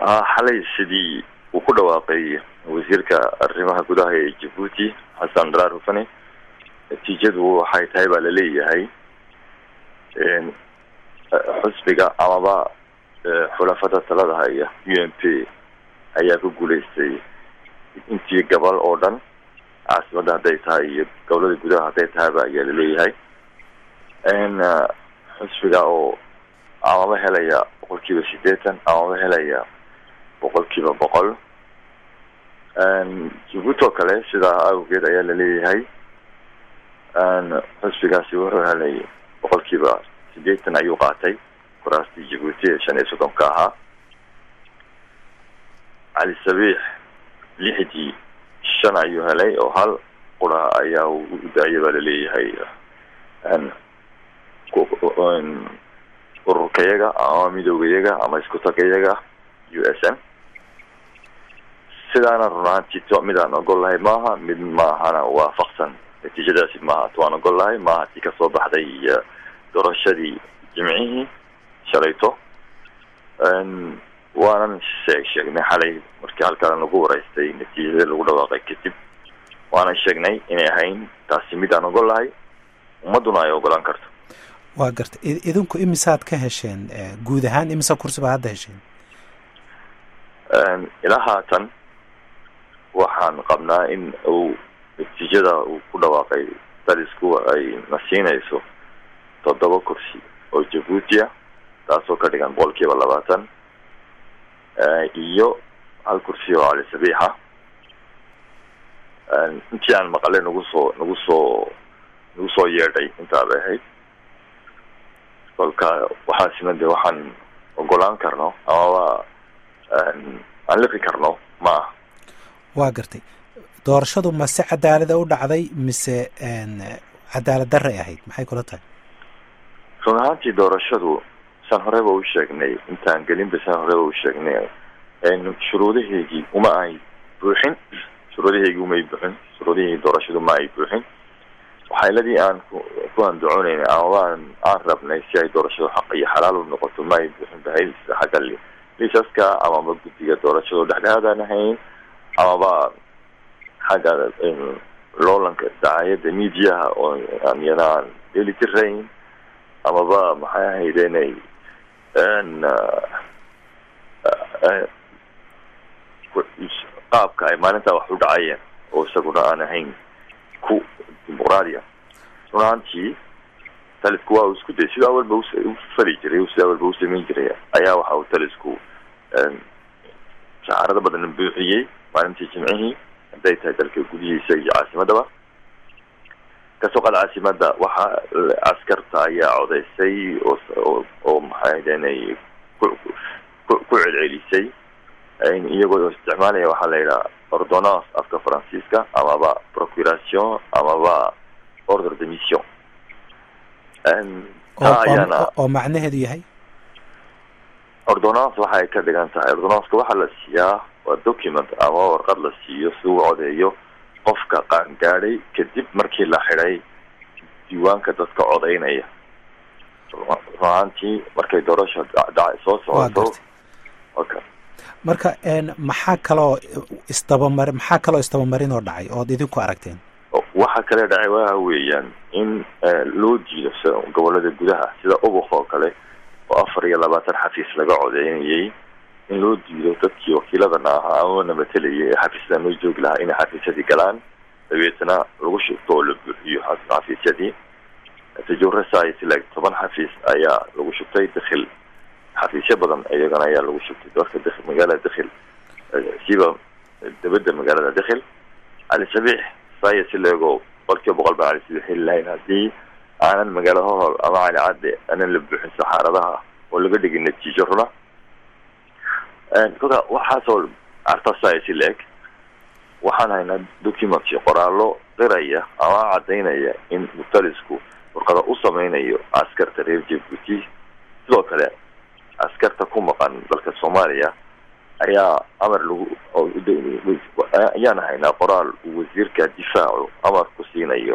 xalay sidii uu ku dhawaaqay wasiirka arrimaha gudaha ee jabuuti xasan daraar hufane natiijadu waxay tahay baa laleeyahay xusbiga amaba xulafada talada haya u m p ayaa ku guuleystay intii gobol oo dhan caasimadda hadday tahay iyo gobolada gudaha hadday tahayba ayaa laleeyahay xusbiga oo amaba helaya boqol kiiba sideetan amaba helaya boqol kiiba boqol jabuuti oo kale sidaa awgeed ayaa laleeyahay xusbigaasi wuxuu helay boqol kiiba sideetan ayuu qaatay kuraastii jabuuti ee shan iyo soddonka ahaa cali sabiix lixdii shan ayuu helay oo hal qura ayaa u daayay baa laleeyahay ururkayaga ama midoogayaga ama iskutagayaga u s n sidaana run ahaanti mid aan ogol lahay maaha mid maahana waafaqsan natiijadaasi maaha tuaan ogol lahay maaha tii kasoo baxday doorashadii jimcihii shalayto waanan sheeg sheegnay xalay markii halkaan lagu wareystay natiijada lagu dhawaaqay kadib waanan sheegnay inay ahayn taasi mid aan ogol lahay ummaduna ay ogolaan karto waa garta idinku imisaad ka hesheen guud ahaan imisa kursi baad hadda hesheen ilaa haatan waxaan qabnaa in uu natiijada uu ku dhawaaqay dalisku ay na siinayso toddoba kursi oo jabuuti ah taasoo ka dhigan boqol kiiba labaatan iyo hal kursi oo cali sabiixa intii aan maqale nagu soo nagu soo nagu soo yeedhay intaabay ahayd kolka waxaasina de waxaan ogolaan karno amaba aan liqi karno ma ah waa gartay doorashadu ma si cadaalada u dhacday mise cadaalad daray ahayd maxay kula tahay run ahaantii doorashadu saan horeba u sheegnay intaan gelinba saan horeba u sheegnay shuruudaheygii uma ay buuxin shuruudaheygii umay buuxin shuruudahii doorashadu ma ay buuxin waxayladii aan ku andacoonayna amaba aan rabnay si ay doorashadu xaq iyo xalaal u noqoto ma ay buuxin bahay xagga liisaska amaba guddiga doorashadu dhexdhexaadaan ahayn amaba xagga loolanka dacaayadda mediaha oo aan iyana aan deli tirayn amaba maxay ahayd inay qaabka ay maalintaa wax u dhacayeen oo isaguna aan ahayn ku dimuqraadi ah run ahaantii talisku waa uu isku day sida awalba u fali jiray sida awalba u samayn jiray ayaa waxa uu talisku shacaarada badan buuxiyey maalintii jimcihii hadday tahay dalka gudihiisa iyo caasimadaba kasoo qaad caasimada waxa askarta ayaa codeysay oo oo maxay inay ku ku celcelisay iyagoo isticmaalaya waxaa la yidhaha ordonnance afka faransiiska amaba procuration amaba order de mission oo macnaheedu yahay ordonnance waxay ka dhigan tahay ordonnanceka waxaa la siiyaa waa document ama warqad la siiyo si uu codeeyo qofka qaangaadhay kadib markii la xidhay diiwaanka dadka codeynaya ruahaantii markay doorasha dhaca soo socoto okay marka maxaa kaloo isdabamar maxaa kaloo isdabamarin oo dhacay ood idinku aragteen waxa kale dhacay waxa weeyaan in loo jiido gobolada gudaha sida ubuk oo kale oo afar iyo labaatan xafiis laga codeynayay in loo diido dadkii wakiiladana ahaa amana matelayay ee xafiisyada noo joogi lahaa inay xafiisyadii galaan dabeetna lagu shubto oo la buuxiyo xafiisyadii tajawre science like toban xafiis ayaa lagu shubtay dakhil xafiisyo badan iyagana ayaa lagu shubtay dadka d magaalada dakhil siba dabadda magaalada dakhil cali sabiix saya si leego boqolkiiba boqol baan cali sabiix heli lahayn haddii aanan magaalo hohol ama cali cadde aanan la buuxin saxaaradaha oo laga dhigin natiijo runa kolka waxaasoo arta saya si leeg waxaan haynaa documenty qoraallo qiraya ama caddaynaya in mutalisku warqada u sameynayo askarta reer jabuuti sidoo kale askarta ku maqan dalka soomaaliya ayaa amar lagu ayaan haynaa qoraal uu wasiirka difaacu amar ku siinayo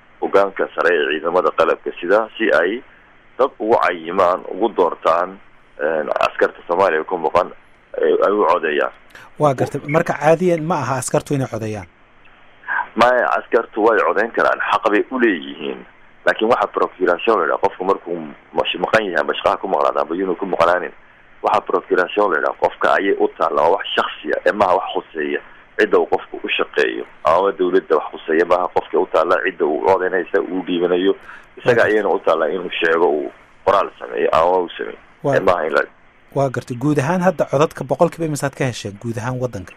hogaanka sare ee ciidamada qalabka sida si ay dad ugu cayimaan ugu doortaan askarta soomaaliya ku muuqan ay u codeeyaan waa gartay marka caadiyan ma aha askartu inay codeeyaan maya askartu way codeyn karaan xaq bay uleeyihiin laakiin waxa procuration la yidhaha qofku markuu maqan yahay amba shaqaha ku maqnaada amba yunu ku maqnaanin waxa procuration la yidhaha qofka ayay u taalla waa wax shaksiya ee maha wax khuseeya cidda uu qofku u shaqeeyo amaba dawladda wax khuseeya maha qofka u taalla cidda uu codeynaysa uu dhiibanayo isaga ayayna u taalla inuu sheego uu qoraal sameeyo amaba u sameeyo ee maha in la waa gartay guud ahaan hadda codadka boqol kiiba imisaad ka hesheen guud ahaan waddanka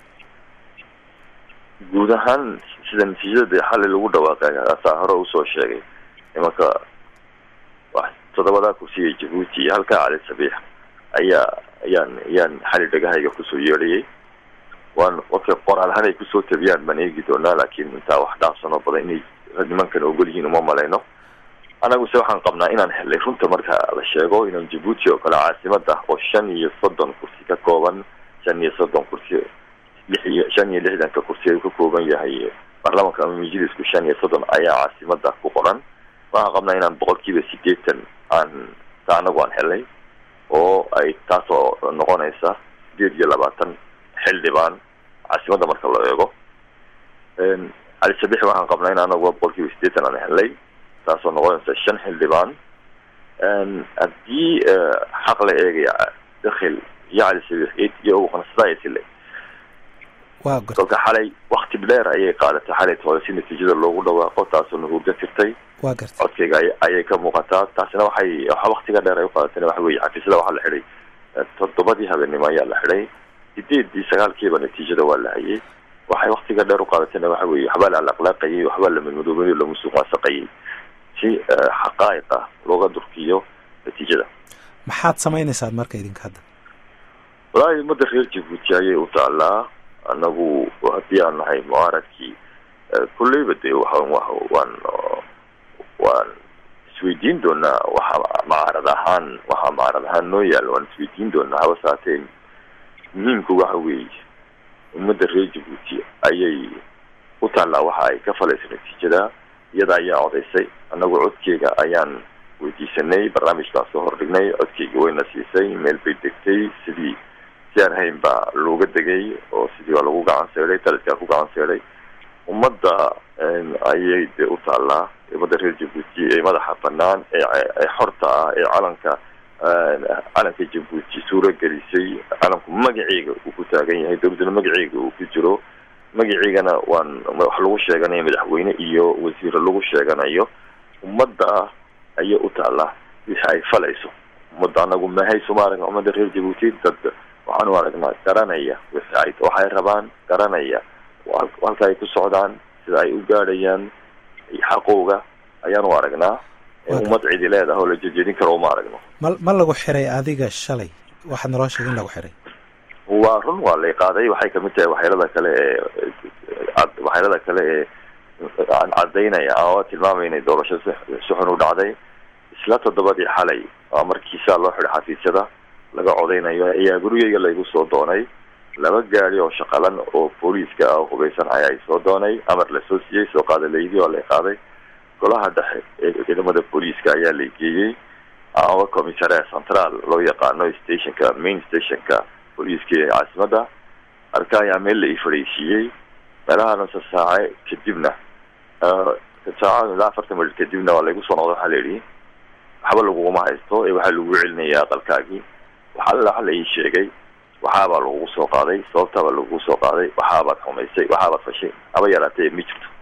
guud ahaan sida natiijada xalay lagu dhawaaqay asaa hore usoo sheegay imanka toddobadaa kursiga jabuuti iyo halkaa cali sabiix ayaa ayaan ayaan xali dhagahayga kusoo yeedhayay waan markay qoraal ahaan ay kusoo tabiyaan baan eegi doonaa laakiin intaa wax dhaafsanoo badan inay nimankan ogol yihiin uma malayno anaguse waxaan qabnaa inaan helay runta marka la sheego inaan jabuuti oo kale caasimada oo shan iyo soddon kursi ka kooban shan iyo soddon kursi lix iyo shan iyo lixdanka kursi uu ka kooban yahay baarlamanka ama majlisku shan iyo soddon ayaa caasimada ku qoran waxaan qabnaa inaan boqol kiiba sideetan aan ta anagu aan helay oo ay taasoo noqonaysa sideed iyo labaatan xildhibaan caasimada marka la eego cali sabix waxaan qabnaa in anagu boqol kiiba sideetan aan helay taasoo noqonaysa shan xildhibaan haddii xaq la eegaya dakhil iyo cali sabix iyo uqanasadaayasile kolka xalay wakti dheer ayay qaadatay xalay hore si natiijada loogu dhawaaqo taasoo nahuurga tirtay waa gartay codkayga ayay ka muuqataa taasina waxay waktiga dheer ay uqaadatayna waxa weye xafiisyada waxaa la xidhay toddobadii habeenimo ayaa la xidhay sideedii sagaalkiiba natiijada waa la hayay waxay waktiga dheer uqaadatayna waxa weye waxbaa la alaqlaaqayay waxbaa la madmadoobay la musuqmaasaqayay si xaqaa'iqa looga durkiyo natiijada maxaad samaynaysaan marka idinka hadda walaahi ummadda reer jabuuti ayay u taalaa anagu haddii aan nahay mucaaradkii kulleyba dee waan waan waan isweydiin doonaa waxa macaarad ahaan waxa macaarad ahaan noo yaalla waan isweydiin doonaa haba saatee muhiimku waxa weeye ummadda reer jabuuti ayay u taallaa waxa ay ka falaysa natiijada iyada ayaa codaysay anagu codkeyga ayaan weydiisanay barnaamijkaan soo hordhignay codkeyga wayna siisay meel bay degtay sidii si aan hayn baa looga degay oo sidii waa lagu gacan seeday taliskaa ku gacan seeday ummadda ayay dee u taallaa ummadda reer jabuuti ee madaxa banaan ee xorta ah ee calanka calanka jabuuti suuro gelisay calanku magaceega uu ku taagan yahay dawladdana magaceega uu ku jiro magaceegana waan wax lagu sheeganayo madaxweyne iyo wasiiro lagu sheeganayo ummadda ayay u taallaa wixii ay falayso ummadda anagu mahayso ma aragna ummadda reer jabuuti dad waxaan u aragnaa garanaya wixii ay waxay rabaan garanaya halka ay ku socdaan sida ay u gaadhayaan xaqooga ayaan u aragnaa ummad cidi leedaha oo la jejeedin karo uma aragno ma ma lagu xiray adiga shalay waxaad naloo sheegay in lagu xiray waa run waa lay qaaday waxay kamid tahay waxyeelada kale ee waxyeelada kale ee aan cadaynaya ama tilmaamayna doorasho si xun u dhacday isla toddobadii xalay aa markii saa loo xiday xafiisyada laga codaynayo ayaa gurigeyga laygu soo doonay laba gaadi oo shaqalan oo booliiska ah oo hubaysan ayaa soo doonay amar lasoo siiyey soo qaada laydi waa lay qaaday golaha dhexe ee ciidamada booliiska ayaa lay geeyey amaba commissarea central loo yaqaano stationka main stationka booliiska ee caasimada arka ayaa meel la ii fadhiisiiyey meelaha nusa saace kadibna saaca ilaa afartan minut kadibna waa laygu soo noqda waxaa la yidhi waxba laguguma haysto ee waxaa lagu celinaya aqalkaagii waxaa waxa la ii sheegay waxaabaa lagugu soo qaaday sababtaabaa lagugu soo qaaday waxaabaad xumaysay waxaabaad fashay haba yaraatee ma jirto